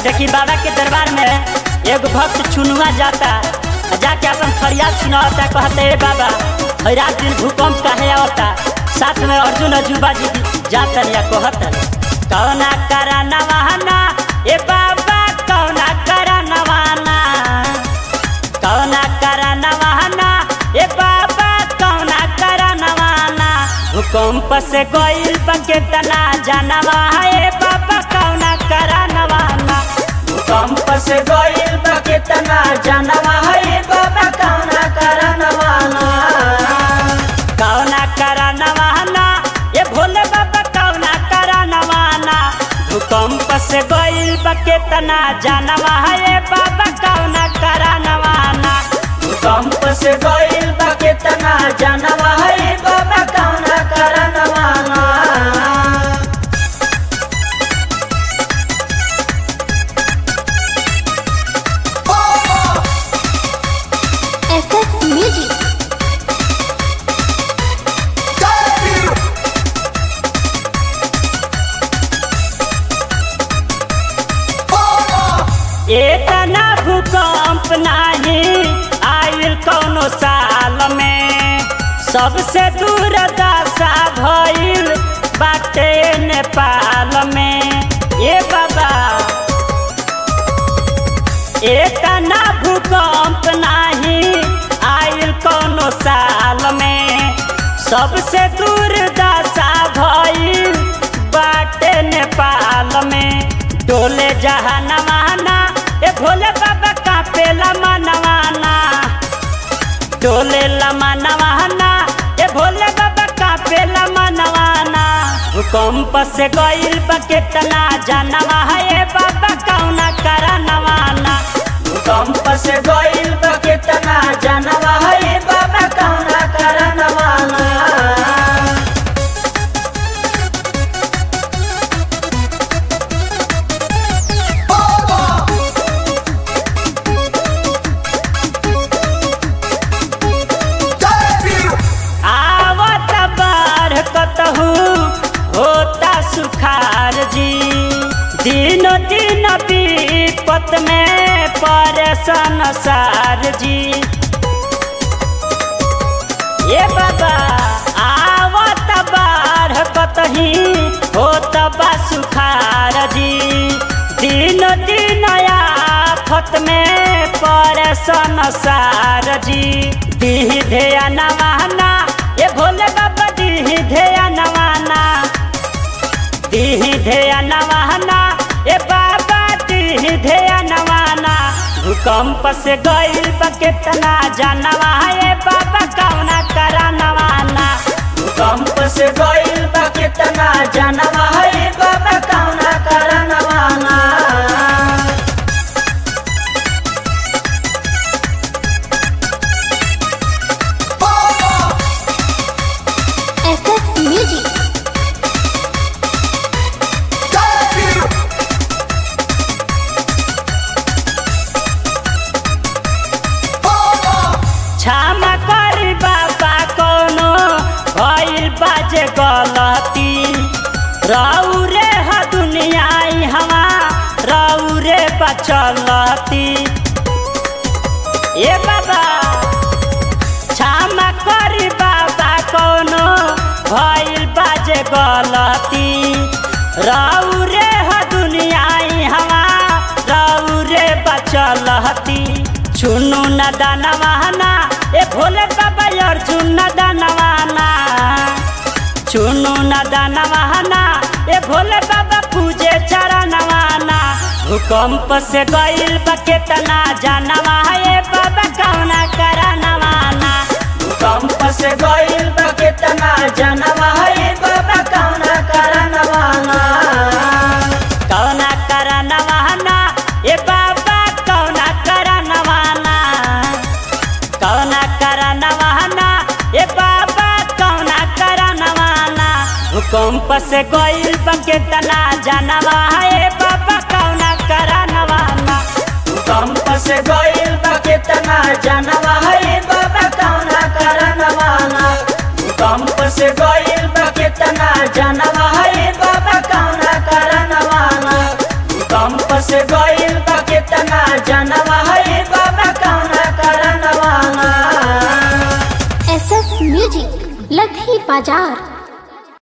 देखी बाबा के दरबार में एगो भक्त चुनुआ जाता आ जाके अपन फरियाद सुनावता कहते हे बाबा हई रात दिन भूकंप काहे आवता साथ में अर्जुन अजूबा जी भी जाता या कहता कौना करा नवाना ए बाबा कौना करा नवाना कौना करा नवाना ए बाबा कौना करा नवाना भूकंप से गइल बके तना जानवा ए बाबा कौना करा नवाना भूकंप से गइल बा केतना जानवा है बाबा कौना करा नवाना कौना करा नवाना ए भोले बाबा कौना करा नवाना भूकंप से गइल बके तना जानवा ए बाबा कौना करा नवाना भूकंप से गइल बा केतना जानवा है बाबा कौना करा नवाना SS Music. इतना भूकंप नाही आयल कौनो साल में सबसे दूर दशा भइल बाटे नेपाल में ए बाबा इतना भूकंप नाही आयल कौनो साल में सबसे दूर दशा भइल बाटे नेपाल में डोले जहानवाना ए भोले बाबा कापेला मनवाना डोले लमा नवाना ए भोले बाबा कापेला मनवाना भूकंप से गइल बा केतना जानवा है ए बाबा कौना करा नवाना भूकंप से गइल बा केतना जानवा है बाबा कौना करा नवाना आवत बाढ़ कतहू होता सुखार जी दिन दिन विपत में परेशान सार जी ये बाबा आवत बाढ़ कतही होत बा सुखार जी दिन दिन आफत में परेशान सार जी दीह धेया नवाना ये भोले बाबा दीह धेया नवाना दीह धेया नवाना ए बाबा दीह धेया नवाना भूकंप से गइल बा केतना जानवा ए बाबा कौना करा नवाना भूकंप से गइल बा केतना जानवा है बाबा कौना करा नवाना SS Music. क्षमा करी बाबा कोनो भइल बाजे गलती रहू रे ह दुनिया हवा रहू रे बचलती ए बाबा क्षमा करी बाबा कोनो भइल बाजे गलती रहू रे ह दुनिया हवा रहू रे बचलती चुनु न दानवाना ए भोले बाबा अर्जुन न दानवाना चुनु न दानवाना ए भोले बाबा पूजे चरणवाना भूकंप से गइल बा केतना जानवा ए बाबा कौना करा नवाना भूकंप से गइल बा केतना जानवा है बाबा कौना करा नवाना कौना करा नवाना ए बाबा कौना करा नवाना कौना करा नवाना ए बाबा कौना करा नवाना भूकंप से गइल बा केतना जानवा ए बाबा कौना करा नवाना भूकंप से गइल बा केतना जानवा है बाबा कौना करा नवाना भूकंप से गइल बा केतना जानवा है बाबा कौना करा नवाना भूकंप से गइल बाजार